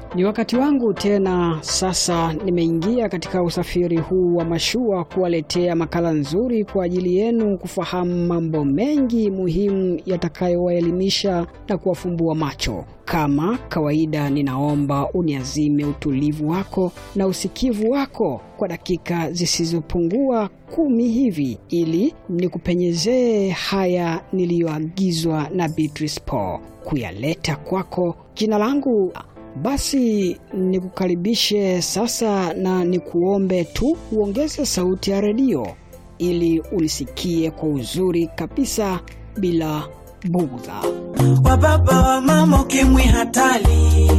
Ni wakati wangu tena sasa, nimeingia katika usafiri huu wa mashua kuwaletea makala nzuri kwa ajili yenu kufahamu mambo mengi muhimu yatakayowaelimisha na kuwafumbua macho. Kama kawaida, ninaomba uniazime utulivu wako na usikivu wako kwa dakika zisizopungua kumi hivi, ili nikupenyezee haya niliyoagizwa na Beatrice Paul kuyaleta kwako. Jina langu basi nikukaribishe sasa na nikuombe tu uongeze sauti ya redio ili ulisikie kwa uzuri kabisa bila bugdha. Wababa wa mama ukimwi hatari,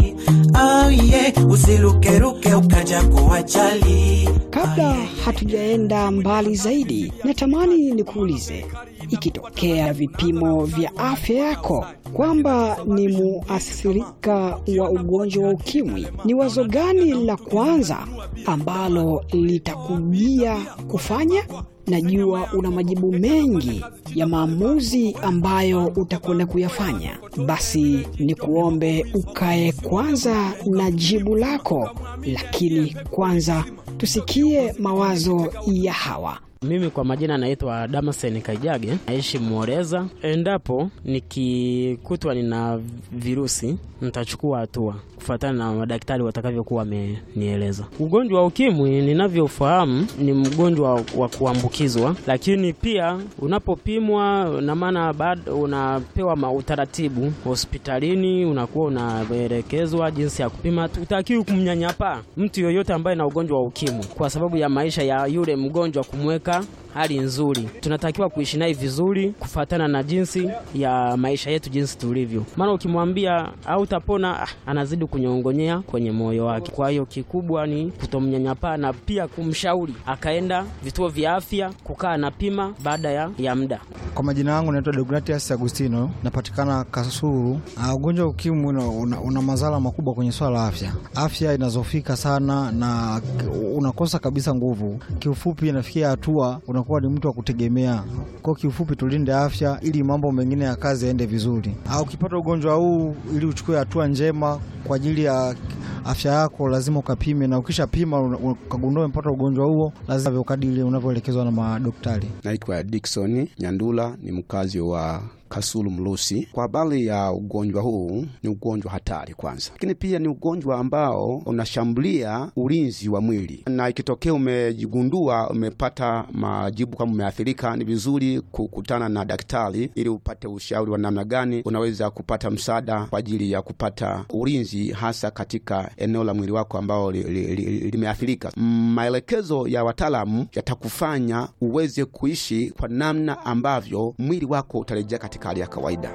oh yeah, usirukeruke ukaja kuwajali. Kabla hatujaenda mbali zaidi, natamani nikuulize, ikitokea vipimo vya afya yako kwamba ni muathirika wa ugonjwa wa ukimwi, ni wazo gani la kwanza ambalo litakujia kufanya? Najua una majibu mengi ya maamuzi ambayo utakwenda kuyafanya. Basi ni kuombe ukae kwanza na jibu lako, lakini kwanza tusikie mawazo ya hawa. Mimi kwa majina naitwa Damasen Kaijage, naishi Muoreza. Endapo nikikutwa nina virusi, nitachukua hatua kufuatana na madaktari watakavyokuwa wamenieleza. Ugonjwa wa ukimwi ninavyofahamu ni mgonjwa wa kuambukizwa, lakini pia unapopimwa, na maana bado unapewa utaratibu hospitalini, unakuwa unaelekezwa jinsi ya kupima. Utakiwi kumnyanyapaa mtu yoyote ambaye na ugonjwa wa ukimwi kwa sababu ya maisha ya yule mgonjwa, kumweka hali nzuri. Tunatakiwa kuishi naye vizuri kufuatana na jinsi ya maisha yetu jinsi tulivyo, maana ukimwambia hautapona, ah, anazidi kunyongonyea kwenye moyo wake. Kwa hiyo kikubwa ni kutomnyanyapaa na pia kumshauri akaenda vituo vya afya kukaa na pima baada ya, ya muda. Kwa majina yangu naitwa Deogratias Agustino, napatikana Kasulu. Uh, ugonjwa wa ukimwi una, una, una madhara makubwa kwenye swala la afya. Afya inazofika sana na unakosa kabisa nguvu. Kiufupi, inafikia hatua unakuwa ni mtu wa kutegemea. Kwa kiufupi, tulinde afya ili mambo mengine ya kazi yaende vizuri. Uh, ukipata ugonjwa huu, ili uchukue hatua njema kwa ajili ya afya yako lazima ukapime, na ukishapima ukagundua umepata ugonjwa huo, lazima ukadili unavyoelekezwa na madaktari. Naitwa Dickson Nyandula, ni mkazi wa Kasulu Mlusi. Kwa habari ya ugonjwa huu, ni ugonjwa hatari kwanza, lakini pia ni ugonjwa ambao unashambulia ulinzi wa mwili, na ikitokea umejigundua umepata majibu kama umeathirika, ni vizuri kukutana na daktari ili upate ushauri wa namna gani unaweza kupata msaada kwa ajili ya kupata ulinzi, hasa katika eneo la mwili wako ambao limeathirika. Li, li, li, maelekezo ya wataalamu yatakufanya uweze kuishi kwa namna ambavyo mwili wako utarejea katika hali ya kawaida.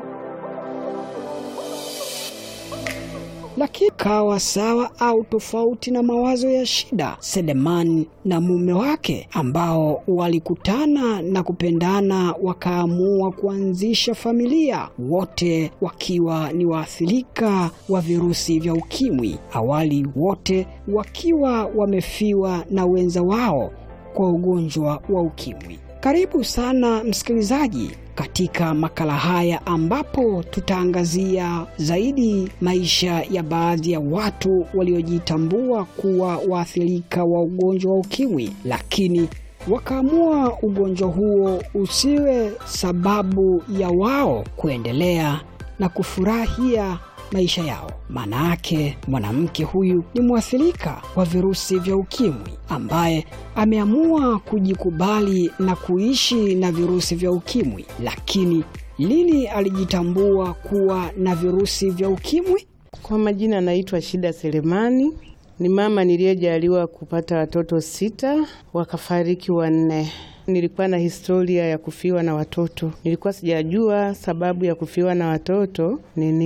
Lakini kawa sawa au tofauti na mawazo ya Shida, Selemani na mume wake ambao walikutana na kupendana wakaamua kuanzisha familia, wote wakiwa ni waathirika wa virusi vya ukimwi, awali wote wakiwa wamefiwa na wenza wao kwa ugonjwa wa ukimwi. Karibu sana msikilizaji katika makala haya ambapo tutaangazia zaidi maisha ya baadhi ya watu waliojitambua kuwa waathirika wa ugonjwa wa ukimwi, lakini wakaamua ugonjwa huo usiwe sababu ya wao kuendelea na kufurahia maisha yao. Maana yake mwanamke huyu ni mwathirika wa virusi vya ukimwi ambaye ameamua kujikubali na kuishi na virusi vya ukimwi. Lakini lini alijitambua kuwa na virusi vya ukimwi? Kwa majina anaitwa Shida Selemani, ni mama niliyejaliwa kupata watoto sita, wakafariki wanne. Nilikuwa na historia ya kufiwa na watoto, nilikuwa sijajua sababu ya kufiwa na watoto nini